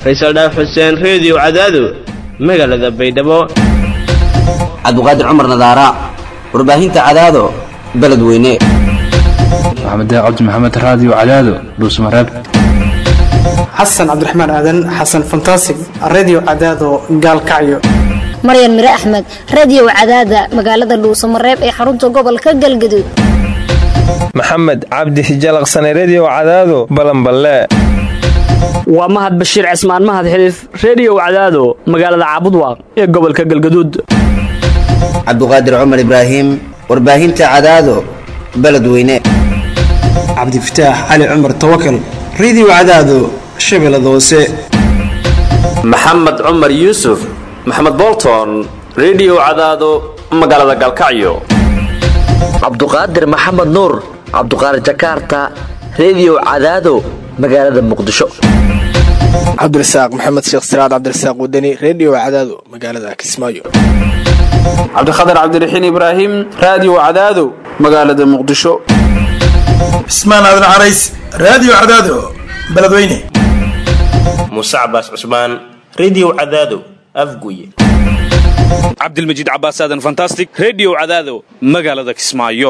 faysal dhaaf xuseen reediyo cadaado magaalada baydhabo cabdiqaadir cumar nadaara warbaahinta cadaado beledweyne maxamed cabdi maxamed raadiyo cadaado dhuusmareeb xasan cabdiraxmaan aadan xasan fantasig redio cadaado gaalkacyo maryan mire axmed radiyow cadaada magaalada dhuusamareeb ee xarunta gobolka galgaduud maxamed cabdi hijalaqsane rediyo cadaado balanballe waa mahad bashiir cismaan mahad xiliif rediyow cadaado magaalada caabudwaaq ee gobolka galgaduud cabdiqaadir cumar ibraahim warbaahinta cadaado beledweyne cabdifataax cali cumar tawakal redio cadaado shabeellada hoose maxamed cumar yuusuf maxamed bolton rediyo cadaado magaalada galkacyo cabduqaadir maxamed nuur cabduqaadir jakaarta rediyo cadaado magaalada muqdisho cabdirasaaq maxamed sheekh siraad cabdirasaaq wadani rediyo cadaado magaalada kismaayo cabdikhatar cabdiraxiin ibraahim raadiyo cadaado magaalada muqdisho cismaan aadan carays raadiyo cadaado beledweyne muuse cabaas cusmaan rediyo cadaado afguye cabdilmajiid cabaas aadan fantastic rediyo cadaado magaalada kismaayo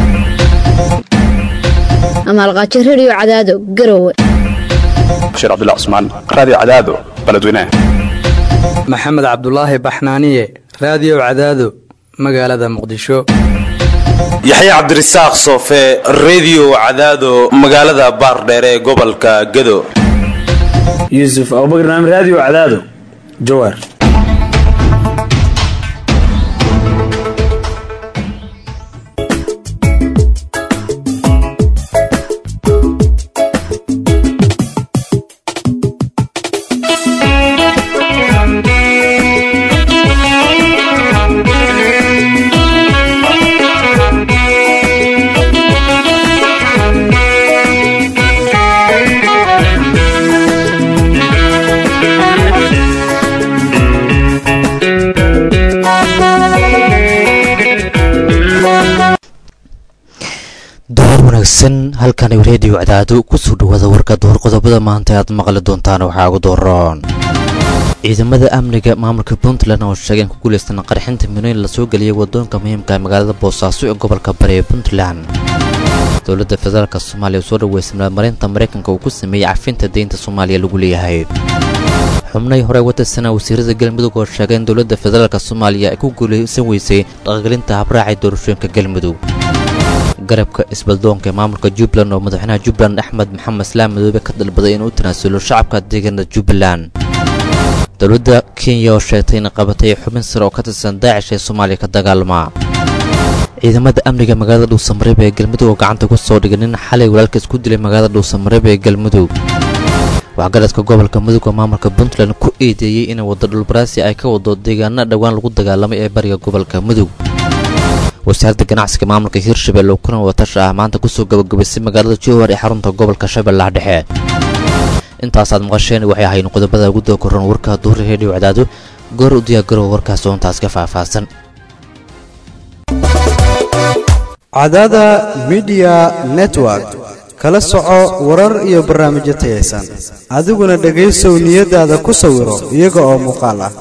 amaalqaajo rediyo cadaado garowe bashiir cabdilla cusmaan raadiyo cadaado beledweyne maxamed cabdulaahi baxnaaniye raadiyo cadaado magaalada muqdisho yaxya cabdirasaaq soofe rediyo cadaado magaalada baardheere ee gobolka gado yuusuf abubakar naam raadiyo cadaado jawaar halkan rediyo cadaado kusoo dhawaada warka door qodobada maanta aad maqli doontaan waxaa ugu dooron ciidamada amniga maamulka puntland oo sheegeen ku guuleystan qarxinta minooyin lasoo geliyay wadoonka muhiimka magaalada boosaaso ee gobolka bari ee puntland dowladda federaalk soomaaliya soo dhaweysay maalmarinta maraykanka uu ku sameeyey cafinta deynta soomaaliya lagu leeyahay xubnay hore wadarsana wasiirada galmudug oo sheegay in dowladda federaalk soomaaliya ay ku guuleysan weysay dhaqagelinta habraacay doorashooyinka galmudug garabka isbaldoonka ee maamulka jubbaland oo madaxweynaha jubbaland axmed maxamed islaam madoobe ka dalbaday inuu u tanaasulo shacabka deegaanada jubbaland dowladda kenya oo sheegtay inay qabatay xubin sare oo ka tirsan daacish ee soomaaliya ka dagaalama ciidamada amniga magaalada dhuusamareeb ee galmudug oo gacanta ku soo dhigay nin xalay walaalka isku dilay magaalada dhuusamareeb ee galmudug waxgaradka gobolka mudug oo maamulka puntland ku eedeeyey inay waddo dhulbaraasi ay ka wado deegaana dhowaan lagu dagaalamay ee bariga gobolka mudug wasaaradda ganacsiga maamulka hirshabelle oo kulan watash ah maanta kusoo gabagabaysay magaalada jowhar ee xarunta gobolka shabeellaha dhexe intaasaad maqasheen waxay ahayn qodobada ugu doo koran warka duuri reediyo cadaado goor u diyaagarow warkaas oontaas ka faahfaahsan cadaada midiya network kala soco warar iyo barnaamijyo tayaysan adiguna dhegaysow niyadaada ku sawiro iyaga oo muuqaal ah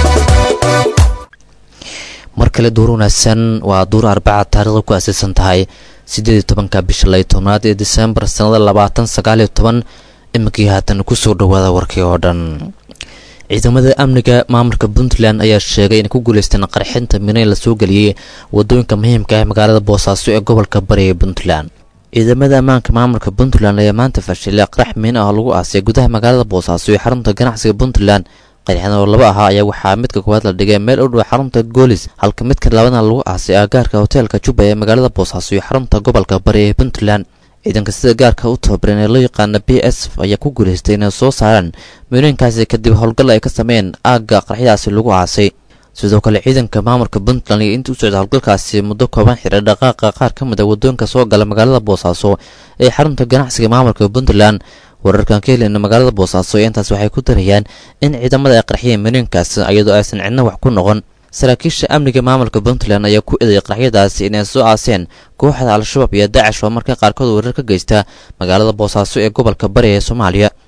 mar kale duur wanaagsan waa duur arbaca taarikhda ku aasaysan tahay siddeed iyo tobanka bisha lay tobnaad ee disembar sannada labaatan sagaaliyo toban iminkii haatan kusoo dhowaada warkii oo dhan ciidamada amniga maamulka puntland ayaa sheegay inay ku guuleysteen qarxinta minayn lasoo geliyey wadooyinka muhiimka ah magaalada boosaaso ee gobolka bari ee puntland ciidamada ammaanka maamulka puntland ayaa maanta fashilay qarax miin ah oo lagu aasay gudaha magaalada boosaaso ee xarunta ganacsiga puntland qarxin oo laba ahaa ayaa waxaa midka koowaad la dhigay meel u dhow xarunta goolis halka midka labadna lagu aasay aagaarka hoteelka jubba ee magaalada boosaaso iyo xarunta gobolka bari ee puntland ciidanka sida gaarka u tababaran ee loo yaqaana b s f ayaa ku guulaystay inay soo saaraan miinooyinkaasi kadib howlgal ay ka sameeyeen aagga qarxyadaasi lagu aasay sidoo kale ciidanka maamulka puntland iyo intii u socda howlgalkaasi muddo kooban xiray dhaqaaqa qaar ka mid a wadooyinka soo gala magaalada boosaaso ee xarunta ganacsiga maamulka puntland wararkan ka heleyna magaalada boosaaso ee intaas waxay ku darayaan in ciidamada ay qarxiyeen miinooyinkaas iyadoo aysan cidna wax ku noqon saraakiisha amniga maamulka puntland ayaa ku eeday qaraxyadaasi inay soo aaseen kooxda al-shabaab iyo daacish oo marka qaarkood weerar ka geysta magaalada boosaaso ee gobolka bari ee soomaaliya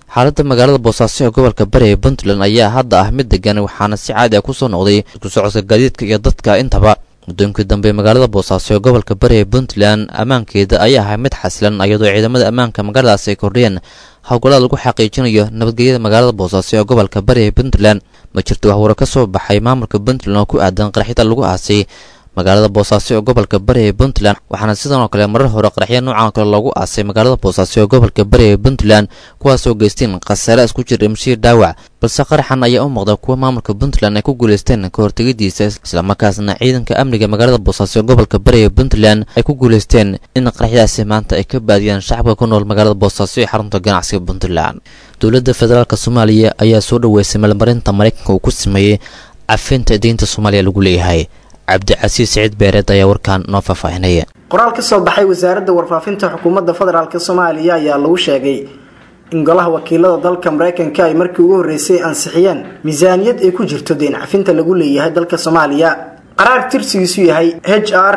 xaaladda magaalada boosaaso ee gobolka bari ee puntland ayaa hadda ah mid degan waxaana si caadi ah kusoo noqday isku socodka gaadiidka iyo dadka intaba muddooyinkii dambe magaalada boosaaso ee gobolka bari ee puntland ammaankeeda ayaa ahay mid xasilan iyadoo ciidamada ammaanka magaaladaas ay kordhiyeen howlgallada lagu xaqiijinayo nabadgelyada magaalada boosaaso ee gobolka bari ee puntland ma jirto waxwaro ka soo baxay maamulka puntland oo ku aadan qaraxyada lagu aasay magaalada boosaaso ee gobolka bari ee puntland waxaana sidan oo kale marar hore qaraxyo noocan kale loogu aasay magaalada boosaaso ee gobolka bari ee puntland kuwaasoo geysteen khasaare isku jir dhimashii dhaawac balse qaraxan ayaa u muuqda kuwa maamulka puntland ay ku guulaysteen ka hortegidiisa islamarkaasna ciidanka amniga magaalada boosaaso ee gobolka bari ee puntland ay ku guulaysteen in qaraxyadaasi maanta ay ka baadiyaan shacabka ku nool magaalada boosaaso ee xarunta ganacsiga puntland dowladda federaalk soomaaliya ayaa soo dhoweysay meelmarinta maraykanka uu ku sameeyey cafinta deynta soomaaliya lagu leeyahay cabdicasiis siciid beereed ayaa warkaan noo faahfaahinaya qoraal ka soo baxay wasaaradda warfaafinta xukuumadda federaalk soomaaliya ayaa lagu sheegay in golaha wakiilada dalka maraykanka ay markii ugu horreysay ansixiyeen miisaaniyad ay ku jirto deyn cafinta lagu leeyahay dalka soomaaliya qaraar tirsigiisu yahay h r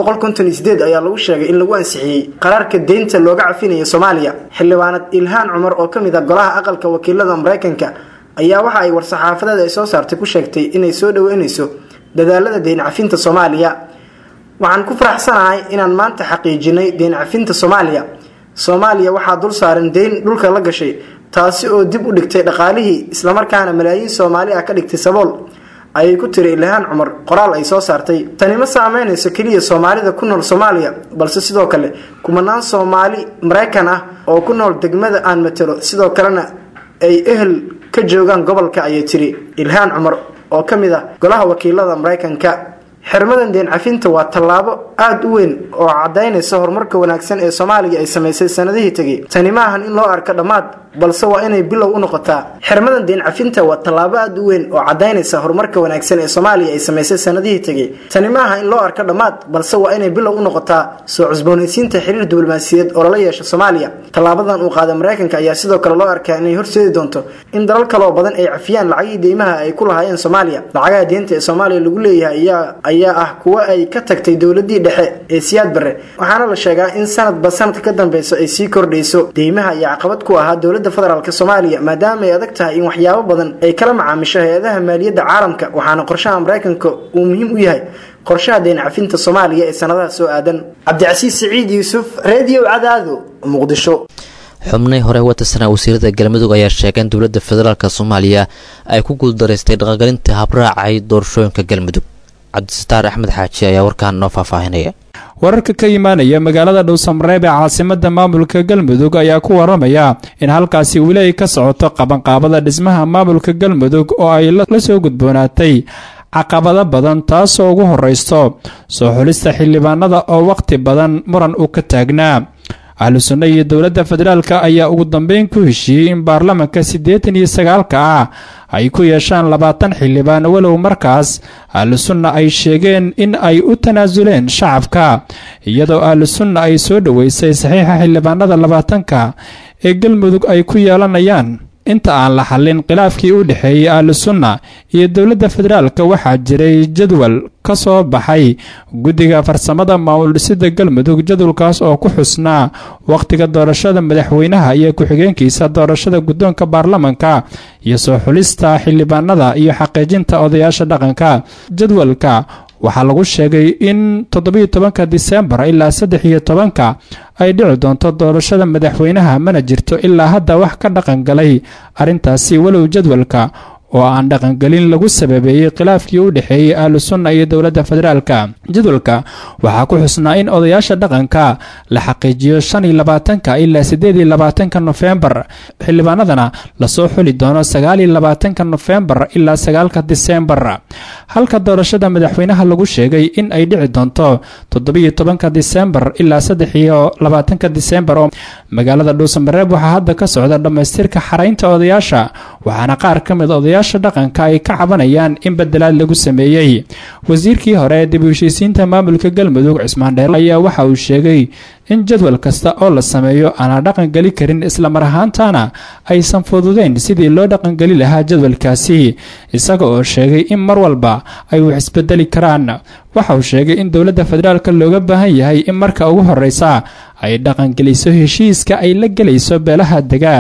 ayaa lagu sheegay in lagu ansixiyey qaraarka deynta looga cafinayo soomaaliya xildhibaanad ilhaan cumar oo kamid ah golaha aqalka wakiilada maraykanka ayaa waxa ay war-saxaafadeed ay soo saartay ku sheegtay inay soo dhaweyneyso dadaalada deyn cafinta soomaaliya waxaan ku faraxsanahay inaan maanta xaqiijinay deyn cafinta soomaaliya soomaaliya waxaa dul saaran deyn dhulka la gashay taasi oo dib u dhigtay dhaqaalihii islamarkaana malaayiin soomaali ah ka dhigtay sabool ayay ku tiri ilhaan cumar qoraal ay soo saartay tani ma saameynayso keliya soomaalida ku nool soomaaliya balse sidoo kale kumanaan soomaali maraykan ah oo ku nool degmada aan matalo sidoo kalena ay ehel ka joogaan gobolka ayay tiri ilhaan cumar oo ka mid ah golaha wakiilada maraykanka xirmadan deen cafinta waa tallaabo aada u weyn oo cadaynaysa horumarka wanaagsan ee soomaaliya ay samaysay sanadihii tegay tani ma ahan in loo arko dhammaad balse waa inay bilow u noqotaa xirmadan deen cafinta waa tallaabo aada u weyn oo cadaynaysa horumarka wanaagsan ee soomaaliya ay samaysay sanadihii tegay tani ma aha in loo arko dhammaad balse waa inay bilow u noqotaa soo cusboonaysiinta xiriir diblomaasiyadeed oo lala yeesho soomaaliya tallaabadan uu qaaday maraykanka ayaa sidoo kale loo arkaa inay horseedi doonto in dalal kale oo badan ay cafiyaan lacagii deymaha ay ku lahaayeen soomaaliya lacagaha deenta ee soomaaliya lagu leeyahay ayaa ayaa ah kuwo ay ka tagtay dowladii dhexe ee siyaad barre waxaana la sheegaa in sanadba sanadka ka dambeyso ay sii kordhayso deymaha iyo caqabad ku ahaa dowladda federaalk soomaaliya maadaama ay adag tahay in waxyaabo badan ay kala macaamisho hay-adaha maaliyadda caalamka waxaana qorshaha maraykanka uu muhiim u yahay qorshaha deyn cafinta soomaaliya ee sanadaha soo aadan cabdicasiis siciid yuusuf reediyo cadaado muqdisho xubnay hore watasana wasiirada galmudug ayaa sheegay in dowladda federaalk soomaaliya ay ku guuldaraystay dhaqangelinta habraacay doorashooyinka galmudug cabdisataar axmed xaaji ayaa warkaan noo faahfaahinaya wararka ka imaanaya magaalada dhowsamareeb ee caasimada maamulka galmudug ayaa ku waramaya in halkaasi weli ay ka socoto qabanqaabada dhismaha maamulka galmudug oo ay la soo gudboonaatay caqabado badan taasoo ugu horeysto soo xulista xildhibaanada oo waqti badan muran uu ka taagnaa ahlu sunna iyo dowladda federaalka ayaa ugu dambeyn ku heshiiyey in baarlamanka siddeetan iyo sagaalka ah ay ku yeeshaan labaatan xildhibaan walow markaas ahlu sunna ay sheegeen in ay u tanaasuleen shacabka iyadoo ahlu sunna ay soo dhoweysay saxiixa xildhibaanada labaatanka ee galmudug ay ku yeelanayaan inta aan la xallin khilaafkii u dhexeeyey ahlu sunna iyo dowladda federaalka waxaa jiray jadwal ka soo baxay guddiga farsamada maamul dhisida galmudug jadwalkaas oo ku xusnaa wakhtiga doorashada madaxweynaha iyo ku-xigeenkiisa doorashada guddoonka baarlamanka iyo soo xulista xildhibaanada iyo xaqiijinta odayaasha dhaqanka jadwalka waxaa lagu sheegay in toddobiyo tobanka disembar ilaa saddex iyo tobanka ay dhici doonto doorashada madaxweynaha mana jirto ilaa hadda wax ka dhaqan galay arrintaasi walow jadwalka oo aan dhaqangelin lagu sababeeyey khilaafkii u dhexeeyey ahlu sunna iyo dowladda federaalka jadwalka waxaa ku xusnaa in odayaasha dhaqanka la xaqiijiyo shan iyo labaatanka ilaa siddeed iyo labaatanka nofembar xildhibaanadana lasoo xuli doono sagaal iyo labaatanka nofembar ilaa sagaalka disembar halka doorashada madaxweynaha lagu sheegay in ay dhici doonto toddobiyo tobanka disembar ilaa saddex iyo labaatanka disembar oo magaalada dhuusamareeb waxaa hadda ka socda dhammaystirka xaraynta odayaasha waxaana qaar ka mid odayaasha dhaqanka ay ka cabanayaan in bedelaad lagu sameeyey wasiirkii hore ee dib u heshiisiinta maamulka galmudug cismaan dheer ayaa waxa uu sheegay in jadwal kasta oo la sameeyo aanan dhaqangeli karin islamar ahaantana aysan fududeyn sidii loo dhaqangeli lahaa jadwalkaasi isaga oo sheegay in mar walba ay wax isbedeli karaan waxa uu sheegay in dowladda federaalka looga baahan yahay in marka ugu horeysa ay dhaqangeliso heshiiska ay la gelayso beelaha degaa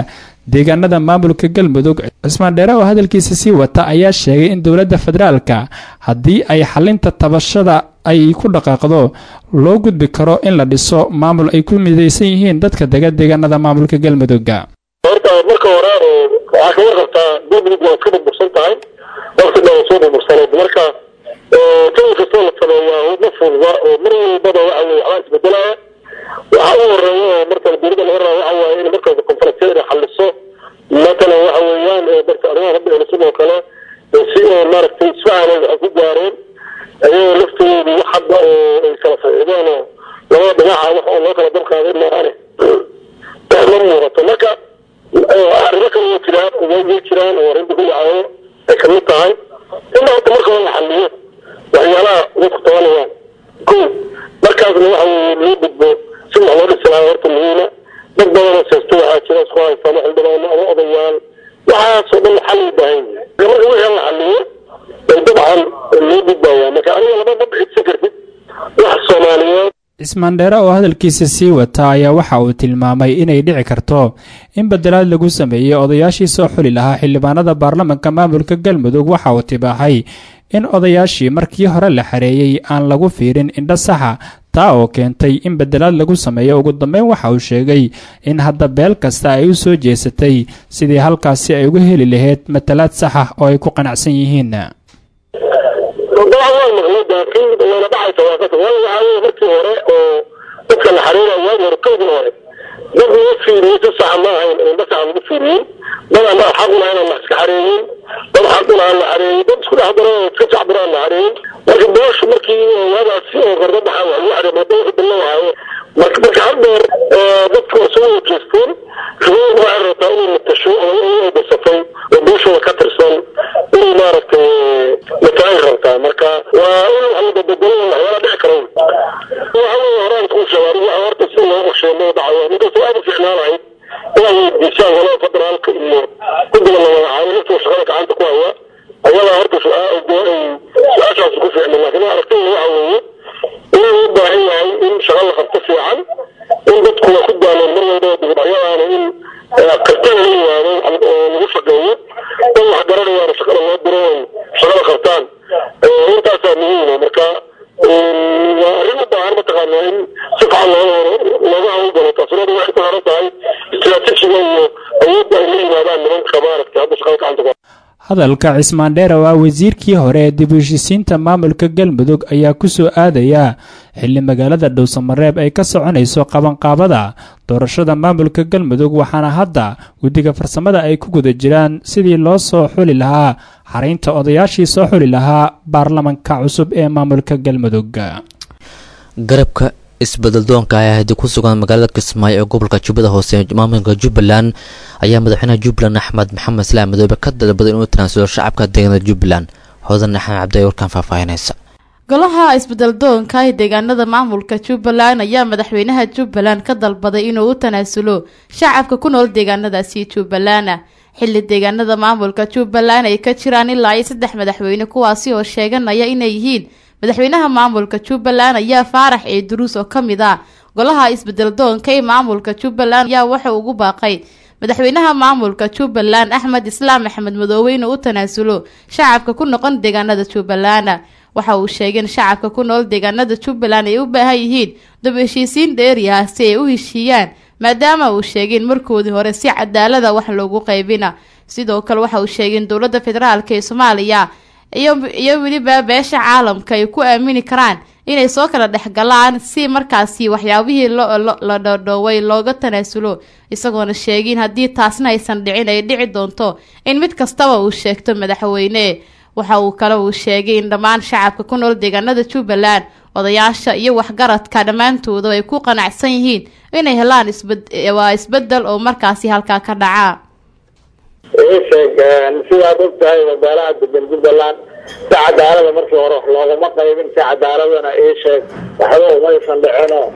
deegaanada maamulka galmudug cismaan dheere oo hadalkiisa sii wata ayaa sheegay in dowladda federaalka haddii ay xalinta tabashada ay ku dhaqaaqdo loo gudbi karo in la dhiso maamul ay ku midaysan yihiin dadka dega deegaanada maamulka galmudugga horta marka hore waxaa kaga qabtaa galmudug waa iska burbursan tahay waqti dhan soo burbursaneed marka jawi kastoo la sameeyaa ma fududa oo mar walbaba waxa weye waxbaa isbedelaya waxa u horeeya oo marka dowladda laga raba waxa waaye in marka konfaransiyada inay xaliso matalan waxa weeyaan marka arrimaha hadda hele sidoo kale si oo maaragtay isfahan waxay ku gaareen ayagoo laftoodu wax hadda oo ay kala saxiixdeen oo labada dhinaca wax oo loo kala dabqaaday maaane ma muuqato marka arrimo kale way jiraan way jiraan oo arrinta ku dhacaayo ay kamid tahay in horta marka hore la xaliyo waxyaalaha dadku tabanayaan ko markaasna waxa weye loo gudbo si wax loo dhisi lahaa horta muhiima dad badanoo seesto waxaa jira isku haystaan xildhibaano ama odayaal waxaasoo dhan xal u baahan yahay marka wixii la xaliyo ay dabcan loo gudbaya marka aniga lama ma bixidsan kartid wax soomaaliyeed cismaan dheere oo hadalkiisa sii wata ayaa waxa uu tilmaamay inay dhici karto in bedelaad lagu sameeyey odayaashii soo xuli lahaa xildhibaanada baarlamanka maamulka galmudug waxa uu tibaaxay in odayaashii markii hore la xareeyey aan lagu fiirin indho saxa taa oo keentay in bedelaad lagu sameeyo ugu dambeyn waxa uu sheegay in hadda beel kasta ay u soo jeesatay sidii halkaasi ay uga heli lahayd matalaad saxa oo ay ku qanacsan yihiin dabcan waa maqlay laakiin wayna dhacaysa waa qasab waayo waxaa weye markii hore oo dadka la xariiraya waagi hore kowdii hore dad laga fiiriyey si saxa ma ahayn indho saxa lagu fiiriyey dad ama xaq u lahayn aan la iska xareeyin dad xaq u lahaan la xareeyey dad isku dhex daro oo iska jacbiraan la xareeyey marka booshu markii waagaasi oo qardo dhaxa wax lagu xareey maada wixii bilo waaye marka marka haddeer dadku waa soo wajeesteen shuguud waxay rabtaa inay matasho oo ay basatay oo bulshada ka tirsan inay maaragtay mataay rabtaa marka waa in wax la badbedelo waxyaala dhici kara waxa weye horaan kuu sheegay waxa horta si loo qorsheeyo loo dhacayo ninkastoo aad u fiicnaan lahayd inay weydiisaan walaa federaalka iyo guddiga la magacaabo laftoo shaqada gacanta ku haya ayadaa horta su-aashaas ku fiicna laakiin aragtida waxa weeye inuu u baahan yahay in shaqa la qabto fiican in dadku waa ku daaleen mar walba dugudhacyadaana in kartida la yimaado oo lagu shaqeeyo dad wax garanayaana shaqada loo diro ay shaqada qabtaan intaasaa muhiima marka waa arrin u baahan mataqaana in si fiican looga hawlgalo taasuna waxay ku xiran tahay istiraatiijiga iyo awoodda ay la yimaadaan nimanka maaragtay hadda shaqada gacanta ku hadalka cismaan dheere oo ah wasiirkii hore ee dib u heshisiinta maamulka galmudug ayaa ku soo aadaya xilli magaalada dhowsamareeb ay ka soconayso qabanqaabada doorashada maamulka galmudug waxaana hadda guddiga farsamada ay ku guda jiraan sidii loo soo xuli lahaa xaraynta odayaashii soo xuli lahaa baarlamanka cusub ee maamulka galmudug garabka isbeddeldoonka ah haddii ku sugan magaalada kismaayo ee gobolka jubbada hoose maamulka jubbaland ayaa madaxweynaha jubbaland axmed maxamed islaam madoobe ka dalbaday inuu tanaasulo shacabka deegaanada jubbaland hoodan axmed cabdi ay warkaan faahfaahinaysa golaha isbeddeldoonka ee deegaanada maamulka jubbaland ayaa madaxweynaha jubbaland ka dalbaday inuu u tanaasulo shacabka ku nool deegaanadaasi jubbaland xilli deegaanada maamulka jubbaland ay ka jiraan ilaa iyo saddex madaxweyne kuwaasi oo sheeganaya inay yihiin madaxweynaha maamulka jubbaland ayaa faarax ee duruus oo ka mid ah golaha isbeddeldoonka ee maamulka jubbaland ayaa wuxuu ugu baaqay madaxweynaha maamulka jubbaland axmed islaam axmed madoobe inuu u tanaasulo shacabka ku noqon deegaanada jubbaland waxa uu sheegay in shacabka ku nool deegaanada jubbaland ay u baahan yihiin dab heshiisiin dheeri ah si ay u heshiiyaan maadaama uu sheegay in markoodii hore si cadaalada wax loogu qaybina sidoo kale waxa uu sheegay in dowladda federaalk ee soomaaliya iyo weliba beesha caalamka ay ku aamini karaan inay soo kala dhexgalaan si markaasi waxyaabihii la dhoodhooway looga tanaasulo isagoona sheegin haddii taasna aysan dhicin ay dhici doonto in mid kastaba uu sheegto madaxweyne waxa uu kale uu sheegay in dhammaan shacabka ku nool deegaanada jubbaland odayaasha iyo waxgaradka dhammaantooda ay ku qanacsan yihiin inay helaan waa isbedel oo markaasi halkaa ka dhaca sheeg sidaad og tahay magaalaha degan jubbaland si cadaalada markii hore wax loogama qaybin si cadaaladana ii sheeg waxba umaysan dhicino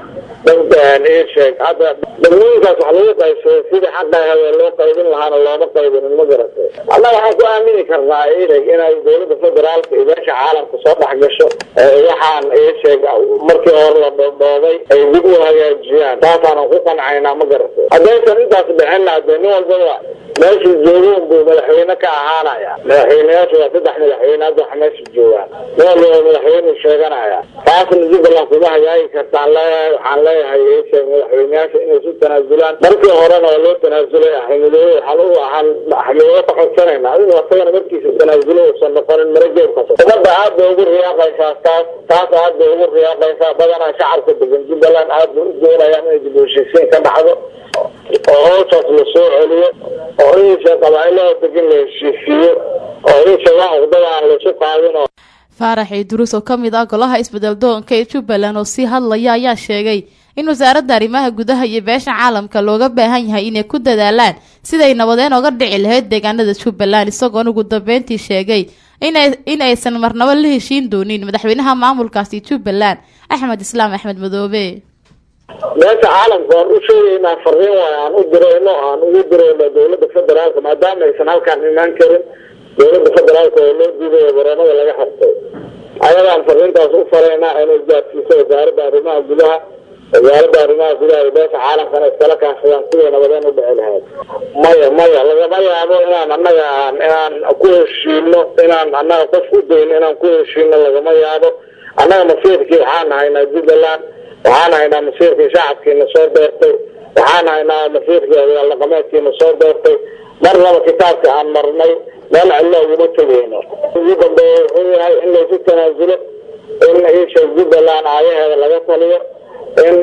sheeg hadda degmooyinkaas wax lagu qaybsaday sidii xaqa habeen loo qaybin lahaana looma qaybinin ma garatay annaga waxaan ku aamini karnaa idag inay dowladda federaalka iyo meesha caalamka soo dhex gasho waxaan sheeg markii hore la dhoodhoobay ay dib u hagaajiyaan taasaanan ku qancaynaa ma garatay haddaysan intaas dhicina dee nin walbaba meeshuu joogo buu madaxweyne ka ahaanaya madaxweyneyaashu waa saddex madaxweyne hadda waxa meesha joogaan nin walbaba madaxweyne sheeganaya taasna jubbaland kuma hagaagi kartaan leeyahay waxaan leeyahay sheeg madaxweyneyaasha inay isu tanaasulaan markii horena waa loo tanaasulay axmedoobe waxaan u ahaan axmedoobe ka codsanayna adigu asagana markiisa tanaasulo uusan noqonin marageebkas ummadda aad bay ugu riyaaqaysaa taas taas aad bay ugu riyaaqaysaa badanaa shacabka degan jubbaland aad bay u doonayaan inay dib u heshiisiin ka dhacdo oo howshaas la soo celiyo oo insha qabaa'ilada degan la heshiisiiyo oo insha wax uqdada aan laysu qaadin oo faarax ciidurus oo ka mid ah golaha isbedel doonka ee jubbaland oo sii hadlaya ayaa sheegay in wasaaradda arrimaha gudaha iyo beesha caalamka looga baahan yahay inay ku dadaalaan siday nabadeen oga dhici lahayd deegaanada jubbaland isagoona ugu dambeyntii sheegay in aysan marnabo la heshiin doonin madaxweynaha maamulkaasi jubbaland axmed islaam axmed madoobe meesha caalamka waan u sheegaynaa fariin waay aan u dirayno aan ugu dirayno dowladda federaalka maadaama aysan halkaan imaan karin dowladda federaalka oo loo diidayo baroomada laga xirtay ayagaan fariintaas u faraynaa inay gaadsiiso wasaaradda arrimaha gudaha wasaaradda arrimaha gudaha iyo beesha caalamkana iskala kaashadaan siday nabadeen u dhici lahayd maya maya lagama yaabo inaan annaga aan inaan ku heshiino inaan annaga qof u dayno inaan ku heshiino lagama yaabo annaga masiirkii waxaan haynaa jubbaland waxaan haynaa masiirkii shacabkiina soo doortay waxaan haynaa masiirkii odayaal dhaqameedkiina soo doortay mar laba kitaabka aan marnay meel cidlo uguma tegeyno ugu dambeeya wuxuu yahay in laysu tanaasulo in isha jubbaland aayaheeda laga taliyo in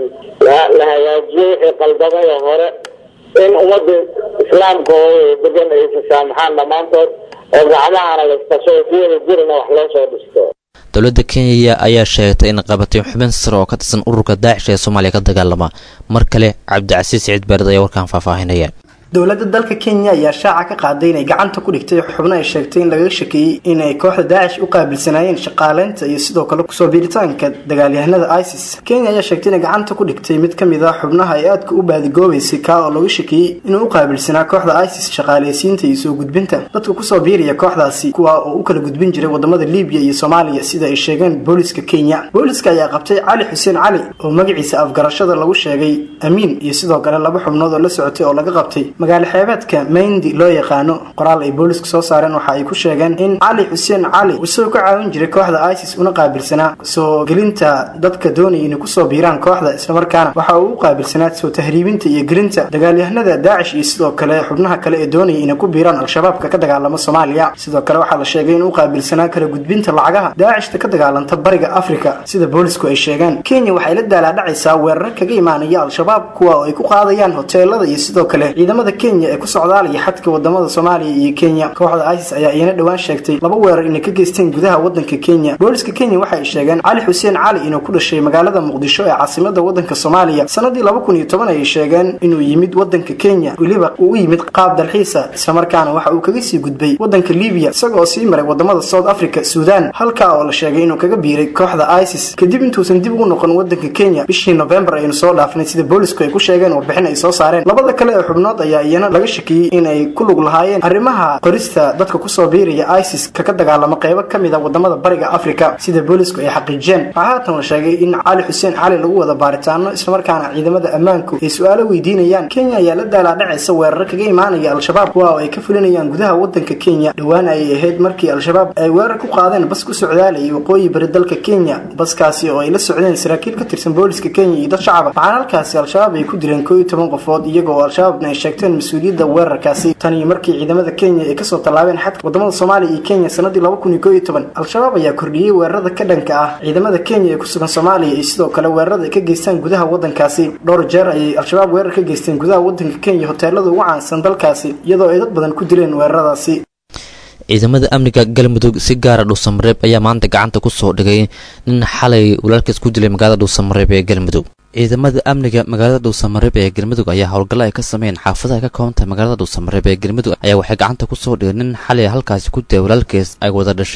la hagaajiyo wixii qaldamay oo hore in ummadda islaamka oo degan ay isasaamaxaan dhammaantood oo gacmahana laisqasho si wada jirina wax loo soo dhisto dowladda kenya ayaa sheegtay in qabatay xubin sare oo ka tirsan ururka daacish ee soomaaliya ka dagaalama mar kale cabdicasiis siciid beered ayaa warkaan faahfaahinaya dowladda dalka kenya ayaa shaaca ka qaaday inay gacanta ku dhigtay xubno ay sheegtay in lagaga shakeeyey inay kooxda daacish u qaabilsanaayeen shaqaaleynta iyo sidoo kale kusoo biiritaanka dagaalyahanada isis kenya ayaa sheegtay inay gacanta ku dhigtay mid kamid ah xubnaha ay aadka u baadigoobeysay kaa oo laga shakeeyey inuu u qaabilsanaa kooxda isis shaqaaleysiinta iyo soo gudbinta dadka kusoo biiraya kooxdaasi kuwa oo u kala gudbin jiray wadamada libiya iyo soomaaliya sida ay sheegeen booliska kenya booliska ayaa qabtay cali xuseen cali oo magaciisa afgarashada lagu sheegay amiin iyo sidoo kale laba xubnood oo la socotay oo laga qabtay magaalo xeebeedka mayndi loo yaqaano qoraal ay booliska soo saareen waxa ay ku sheegeen in cali xuseen cali isagoo ka caawin jiray kooxda isis una qaabilsanaa soo gelinta dadka doonaya inay kusoo biiraan kooxda islamarkaana waxa uu u qaabilsanaa soo tahriibinta iyo gelinta dagaalyahanada daacish iyo sidoo kale xubnaha kale ee doonaya inay ku biiraan al-shabaabka ka dagaalama soomaaliya sidoo kale waxaa la sheegay inuu qaabilsanaa kala gudbinta lacagaha daacishta ka dagaalanta bariga afrika sida boolisku ay sheegeen kenya waxay la daalaadhacaysaa weerar kaga imaanaya al-shabaab kuwa oo ay ku qaadayaan hoteelada iyo sidoo kale ciidamada kenya ee ku socdaalaya xadka wadamada soomaaliya iyo kenya kooxda isis ayaa iyana dhowaan sheegtay laba weerar inay ka geysteen gudaha wadanka kenya booliska kenya waxay sheegeen cali xuseen cali inuu ku dhashay magaalada muqdisho ee caasimada wadanka soomaaliya sanadii laba kun iyo toban ayay sheegeen inuu yimid wadanka kenya weliba uu u yimid qaab dalxiisa islamarkaana waxa uu kaga sii gudbay wadanka libiya isagoo sii maray wadamada south africa suudan halkaa oo la sheegay inuu kaga biiray kooxda isis kadib intuusan dib ugu noqon wadanka kenya bishii novembar aynu soo dhaafnay sida boolisku ay ku sheegeen warbixin ay soo saareen labada kale ee xubnood ayaa iyana laga shakiyey inay ku lug lahaayeen arrimaha qorista dadka kusoo biiraya isis kaka dagaalamo qeybo ka mid a wadamada bariga afrika sida boolisku ay xaqiijiyeen waxaa haatan la sheegay in cali xuseen cali lagu wada baaritaano islamarkaana ciidamada ammaanku ay su-aalo weydiinayaan kenya ayaa la daalaadhacaysa weerar kaga imaanaya al-shabaab kuwa oo ay ka fulinayaan gudaha wadanka kenya dhowaan ayay ahayd markii al-shabaab ay weerar ku qaadeen bas ku socdaalayay waqooyi bari dalka kenya baskaasi oo ay la socdeen saraakiil ka tirsan booliska kenya iyo dad shacaba waxaana halkaasi al-shabaab ay ku dileen koo iyo toban qofood iyaga oo al-shabaabna ay sheegteen mas-uuliyadda weerarkaasi tan iyo markii ciidamada kenya ay kasoo tallaabeen xadka wadamada soomaaliya iyo kenya sanadii laba kun iyo koo iyo toban al-shabaab ayaa kordhiyey weerarada ka dhanka ah ciidamada kenya ee ku sugan soomaaliya iyo sidoo kale weerarada ay ka geystaan gudaha wadankaasi dhowr jeer ayay al-shabaab weerar ka geysteen gudaha wadanka kenya hoteelada ugu caansan dalkaasi iyadoo ay dad badan ku dileen weeraradaasi ciidamada amniga galmudug si gaara dhuusamareeb ayaa maanta gacanta ku soo dhigay nin xalay walaalkiis ku dilay magaalada dhuusamareeb ee galmudug ciidamada amniga magaalada dhuusamareeb ee galmudug ayaa howlgallo ay ka sameeyeen xaafadaha ka koobantahay magaalada dhuusamareeb ee galmudug ayaa waxay gacanta ku soo dhigeen nin xalay halkaasi ku dilay walaalkiis ay wada dhasheen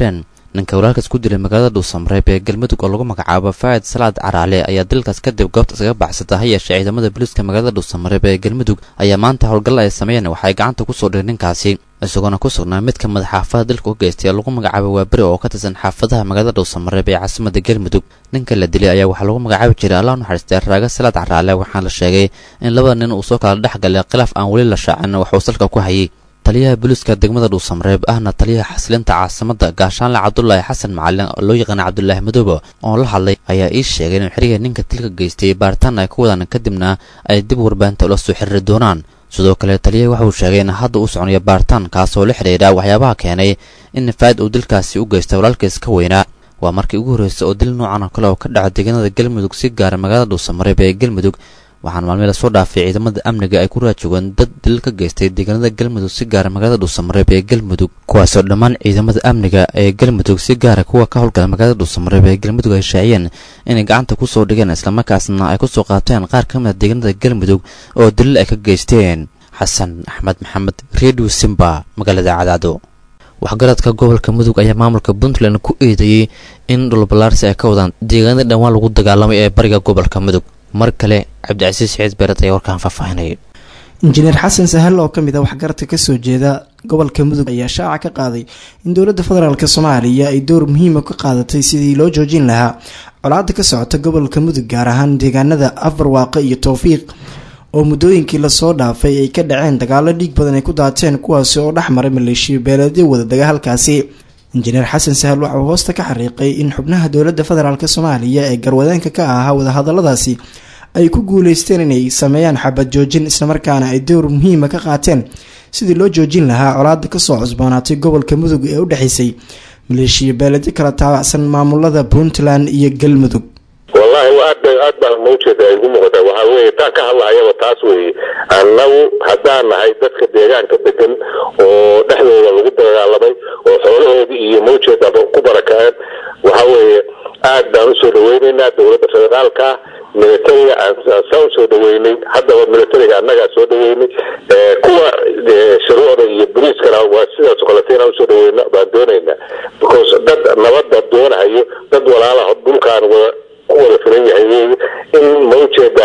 ninka walaalkaas ku dilay magaalada dhuusamareeb ee galmudug oo lagu magacaabo faa'id salaad caraale ayaa dilkaas kadib goobta iskaga baxsata ha yeeshee ciidamada booliiska magaalada dhuusamareeb ee galmudug ayaa maanta howlgalla ay sameeyeen waxay gacanta ku soo dhigeen ninkaasi isagoona ku sugnaa mid ka mid xaafada dilka u geystay oo lagu magacaabo waaberi oo ka tirsan xaafadaha magaalada dhuusamareeb ee caasimada galmudug ninka la dilay ayaa waxaa lagu magacaabi jiray allah naxariistay raaga salaad caraale waxaana la sheegay in labada nin uu soo kala dhex galay khilaaf aan weli la shaacin waxuu salka ku hayay taliyaha booliiska degmada dhuusamareeb ahna taliyaha xasilinta caasimada gaashaanle cabdulaahi xasan macalin oo loo yaqaana cabdulaahi madoobe oo la hadlay ayaa ii sheegay in xiriga ninka dilka geystay baaritaan ay ku wadaan kadibna ay dib warbaahinta ula soo xiriiri doonaan sidoo kale taliyaha waxauu sheegay in hadda uu soconayo baaritaan kaasoo la xidhiidha waxyaabaha keenay in faa'id uu dilkaasi u geystay walaalkiis ka weynaa waa markii ugu horreysay oo dil noocan oo kale oo ka dhaca deegaanada galmudug si gaara magaalada dhuusamareeb ee galmudug waxaana maalmii lasoo dhaafay ciidamada amniga ay ku raajogeen dad dil ka geystay deegaanada galmudug si gaara magaalada dhuusamareeb ee galmudug kuwaasoo dhammaan ciidamada amniga ee galmudug si gaara kuwa ka howlgala magaalada dhuusamareeb ee galmudug ay shaaciyeen inay gacanta ku soo dhigeen islamarkaasna ay ku soo qaateen qaar ka mid a deegaanada galmudug oo dilil ay ka geysteen xasan axmed maxamed redio simba magaalada cadaado waxgaradka gobolka mudug ayaa maamulka puntland ku eedeeyey in dhulballaarsi ay ka wadaan deegaanada dhawaan lagu dagaalamay ee bariga gobolka mudug mar kale cabdicasiis siciid beered ayaa warkaan faahfaahinayay injineer xasan sahal oo kamid ah waxgaradka kasoo jeeda gobolka mudug ayaa shaaca ka qaaday in dowladda federaalk soomaaliya ay door muhiima ka qaadatay sidii loo joojin lahaa colaada ka socota gobolka mudug gaar ahaan deegaanada afarwaaqe iyo towfiiq oo muddooyinkii lasoo dhaafay ay ka dhaceen dagaalo dhiig badan ay ku daateen kuwaasi oo dhex maray maleeshiya beeleedyo wada dagaalkaasi injineer xasan sahal waxa uu hoosta ka xariiqay in xubnaha dowladda federaalk soomaaliya ee garwadeenka ka ahaa wadahadaladaasi ay ku guuleysteen inay sameeyaan xabad joojin islamarkaana ay door muhiima ka qaateen sidii loo joojin lahaa colaada kasoo cusboonaatay gobolka mudug ee u dhexeysay maleeshiya beeledyo kala taabacsan maamulada puntland iyo galmudug wallahi aad aad baan mawjeeda ay igu muuqataa waxaa weye taa ka hadlahayaba taas weeye annagu haddaan nahay dadka deegaanka degan oo dhexdooda lagu dagaalamay oo xoolahoodii iyo mawjeedaba ku barakaceen waxa weeye aad baan usoo dhaweyneynaa dowladda federaalka militariga aan usoo dhaweynay haddaba militariga annagaa soo dhaweynay kuwa shuruucda iyo boliiskana waa sidaas kalete inaan usoo dhaweyno baan doonaynaa because dad nabadda doonahayo dad walaalaha dhulkaan wada ku wada filan yahay in mawjeeda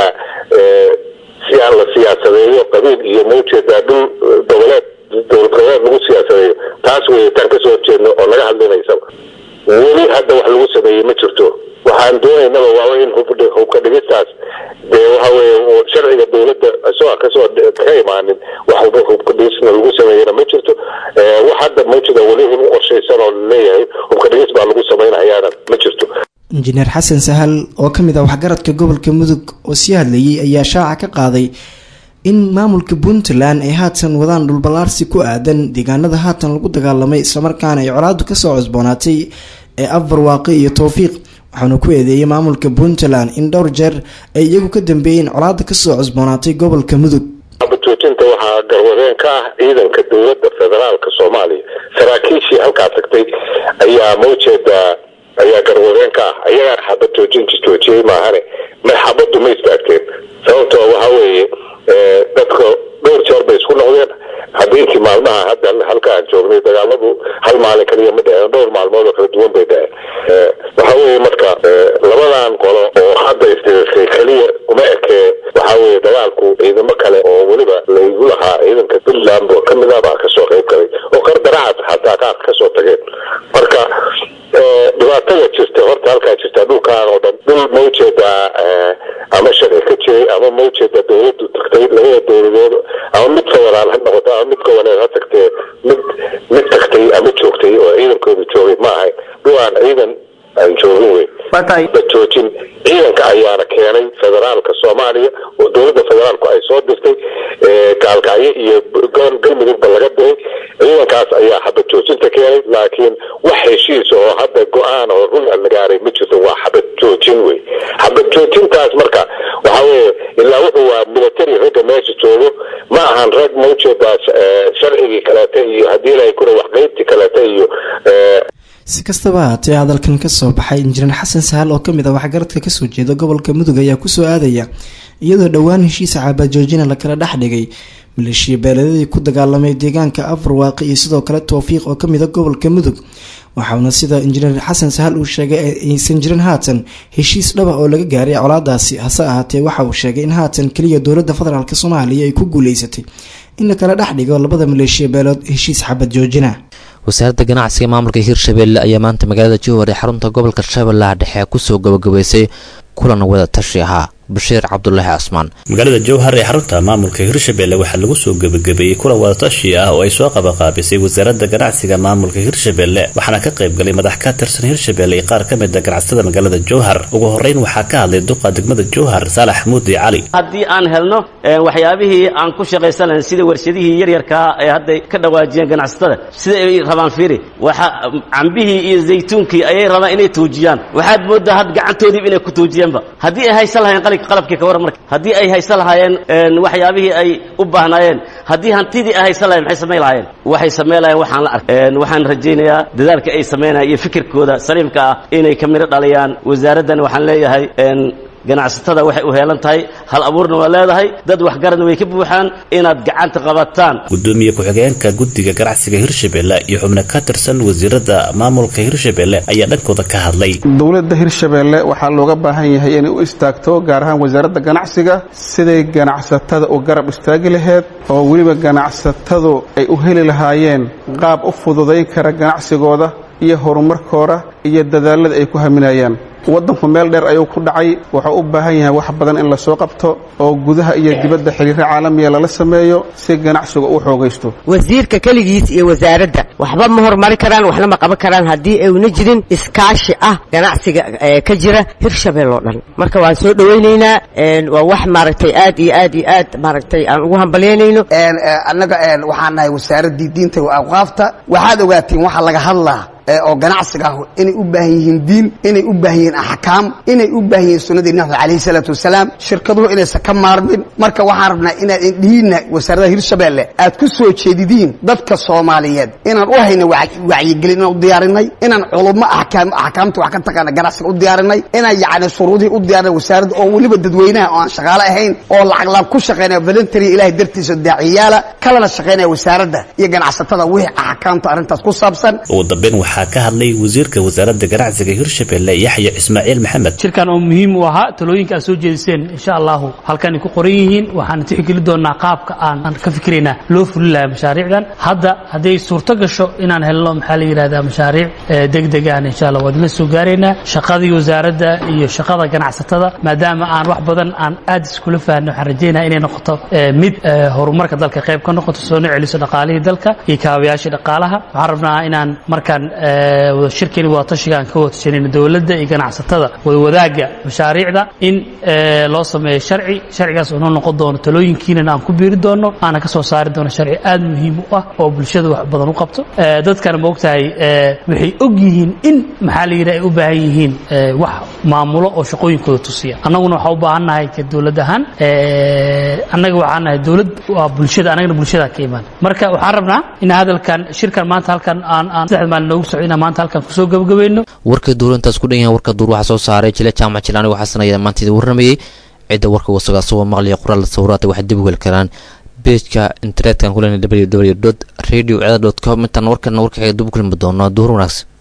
si aan la siyaasadeeyo qabiil iyo mawjeeda dhul goboleed dowlad goboleed lagu siyaasadeeyo taas wey taan kasoo horjeedno oo naga hadlinaysaba weli hadda wax lagu sameeyey ma jirto waxaan doonaynaba waaba in hubka dhigistaas dee waxa weye sharciga dowladda isagoo kasoo ka imaanin wax hubka dhigisna lagu sameeyena ma jirto wax hadda mawjeeda weli in u qorshaysan oo laleeyahay hubka dhigis baa lagu samaynayaana ma jirto injineer xasan sahal oo kamid ah waxgaradka gobolka mudug oo sii hadlayay ayaa shaaca ka qaaday in maamulka puntland ay haatan wadaan dhulballaarsi ku aadan deegaanada haatan lagu dagaalamay islamarkaana ay colaadu kasoo cusboonaatay ee afarwaaqi iyo towfiiq waxaana ku eedeeyay maamulka puntland in dhowr jeer ay iyagu ka dambeeyeen colaada kasoo cusboonaatay gobolka mudug joojinta waxaa garwadeen ka ah ciidanka dowladda federaalka soomaaliya saraakiishii halkaa tagtay ayaa mawjeeda ayaa garwadeen ka ah ayagaan xabad joojin joojiyey maahane ma xabaddu ma istaagteen sababtoo waxa weeye dadka dhowr jeer bay isku noqdeen habeenkii maalmaha hadda halka aan joognay dagaaladu hal maalin kaliya ma dhaheen dhowr maalmood oo kala duwan bay dhaheen waxa weeye marka labadan qolo oo hadda isdirirsay keliya uma ekee waxa weeye dagaalku ciidamo kale oo weliba laygu lahaa ciidanka puntland oo kamid ah baa kasoo qayb galay oo qardaracaad xataa qaar kasoo tageen marka dhibaatada jirta horta halkaa jirta dhulkaan oo dhan dhul mawjeeda ama sharci ka jiray ama mawjeeda dowladdu tagtay labada dowladood ama mid federaal ha noqoto ama mid goboleed ha tagtee mid mid tagtay ama joogtay oo ciidankooda joogay ma ahayn dhulaan ciidan aan joogin wey la joojin ciidanka ayaana keenay federaalka soomaaliya oo dowladda federaalku ay soo dirtay gaalkacyo iyo galmudugba laga diray ciidankaas ayaa xabad joojinta keenay laakiin wax heshiis oo hadda go-aan oo run la gaaray ma jirto waa xabad joojin wey xabad joojintaas marka waxa weye ilaa wuxuu waa military ragga meesha joogo ma ahan rag mawjeeda sharcigii kaleeta iyo haddii ilahay kura wax qeybtii kaleeta iyo si kastaba haatee hadalkan kasoo baxay injineer xasan sahal oo kamid ah waxgaradka kasoo jeeda gobolka mudug ayaa kusoo aadaya iyadoo dhowaan heshiisa xaabajoojina lakala dhex dhigay maleeshiya beeladadii ku dagaalamay deegaanka afarwaaqi iyo sidoo kale towfiiq oo kamid a gobolka mudug waxauna sida injineer xasan sahal uu sheegay aysan jirin haatan heshiis dhaba oo laga gaaray colaadaasi hase ahaatee waxa uu sheegay in haatan keliya dowladda federaalk soomaaliya ay ku guuleysatay in lakala dhex dhigo labada maleeshiya beelood heshiis xabad joojina wasaaradda ganacsiga maamulka hirshabelle ayaa maanta magaalada jowhar ee xarunta gobolka shabeellaha dhexe kusoo gabagabaysay kulan wada tashi ahaa bashiir cabdulaahi casmaan magaalada jowhar ee xarunta maamulka hirshabelle waxaa lagu soo gebagabeeyey kulan wadatashi ah oo ay soo qabaqaabisay wasaaradda ganacsiga maamulka hirshabelle waxaana ka qayb galay madax ka tirsan hirshabelle iyo qaar ka mid a ganacsatada magaalada jowhar ugu horeyn waxaa ka hadlay duqa degmada jowhar saalax muudi cali haddii aan helno waxyaabihii aan ku shaqaysan lahayn sida warshadihii yaryarkaa ee hadday ka dhawaajiyeen ganacsatada sida ay rabaan fiiri waxa cambihii iyo zaytuunkii ayay rabaan inay tuujiyaan waxaad moodaa had gacantoodiiba inay ku tuujiyeenba haddii ay haysan lahayn qalabkii ka warran marka haddii ay haysan lahaayeen waxyaabihii ay u baahnaayeen haddii hantidii ay haysan lahayen maxay samayn lahaayeen waxay samayn lahayeen waxaan la arkay waxaan rajaynayaa dadaalka ay samaynayaan iyo fikirkooda saliimka ah inay ka midho dhaliyaan wasaaraddan waxaan leeyahay ganacsatada waxay u heelan tahay hal abuurna waa leedahay dad waxgaradna way ka buuxaan inaad gacanta qabataan gudoomiye ku-xigeenka guddiga ganacsiga hirshabelle iyo xubno ka tirsan wasiirada maamulka hirshabelle ayaa dhankooda ka hadlay dowladda hirshabelle waxaa looga baahan yahay inay u istaagto gaar ahaan wasaaradda ganacsiga siday ganacsatada u garab istaagi laheyd oo weliba ganacsatadu ay u heli lahaayeen qaab u fududayn kara ganacsigooda iyo horumarkooda iyo dadaalada ay ku haminayaan waddanku meel dheer ayuu ku dhacay wuxuu u baahan yahay wax badan in la soo qabto oo gudaha iyo dibadda xiriiro caalamiya lala sameeyo si ganacsiga u xoogaysto wasiirka keligiis iyo wasaaradda waxba ma horumari karaan waxna ma qaban karaan haddii ayna jirin iskaashi ah ganacsiga ka jira hirshabelle oo dhan marka waan soo dhowaynaynaa waa wax maaragtay aad iyo aad iyo aad maaragtay aan ugu hambalyaynayno annaga waxaan nahay wasaaraddii diinta wa awqaafta waxaad ogaatiin waxa laga hadlaa oo ganacsiga ah inay u baahan yihiin diin inay u baahan yihiin axkaam inay u baahan yihiin sunnadii nabi calayhi salaatu wasalaam shirkaduhu inaysan ka maarmin marka waxaan rabnaa inaad indhihiinna wasaaradda hirshabelle aad ku soo jeedidiin dadka soomaaliyeed inaan u hayna wacyigelin inaan u diyaarinay inaan culummo axkaam axkaamta wax ka taqaana ganacsiga u diyaarinay inaan yacni shuruudihii u diyaarinay wasaaradda oo weliba dadweynaha oo aan shaqaale ahayn oo lacag laab ku shaqaynaya voluntary ilahay dartiisa daaciyaala kalena shaqaynaya wasaaradda iyo ganacsatada wixii axkaamta arrintaas ku saabsan ugu dambeyn waxaa ka hadlay wasiirka wasaaradda ganacsiga hirshabelle yaxya ismaaciil maxamed shirkan oo muhiim u ahaa talooyinka aad soo jeediseen insha allahu halkanay ku qoran yihiin waxaan tixgeli doonaa qaabka aan ka fikiraynaa loo fulin lahaa mashaariicdan hadda hadday suurto gasho inaan helno maxaa la yidhahdaa mashaariic degdeg aan insha allah waad la soo gaaraynaa shaqadii wasaaradda iyo shaqada ganacsatada maadaama aan wax badan aan aad iskula fahanno waxaan rajaynaa inay noqoto mid horumarka dalka qayb ka noqoto soona celiso dhaqaalihii dalka iyo kaabayaashii dhaqaalaha waxaan rabnaa inaan markaan shirkani wadatashiga aan ka wadatashanayno dowladda iyo ganacsatada wadawadaagga mashaariicda in loo sameeyo sharci sharcigaas oo noo noqon doono talooyinkiinana aan ku biiri doono aana ka soo saari doono sharci aad muhiim u ah oo bulshada wax badan u qabto dadkana ma ogtahay waxay og yihiin in maxaa la yidhi ay u baahan yihiin wax maamulo oo shaqooyinkooda tusiya annaguna waxaa u baahan nahay ka dowlad ahaan annaga waxaan nahay dowlad waa bulshada annagana bulshada ka imaan marka waxaan rabnaa in hadalkan shirkan maanta halkan aan aan saddexda maalin noogu socdo inaan maanta halkan kusoo gabagabayno warka duulantaas ku dhan yahay warka duur waxaa soo saaray jile jaamac jilaani waxaa sanaya maanta idin warramayey cidda warka wasagaa soo maqlaya qoraal sawiraata waxay dib u heli karaan bejka internetka kulen www radio com intaan warkana warkaxeega dib u kulmi doono duur wanaagsan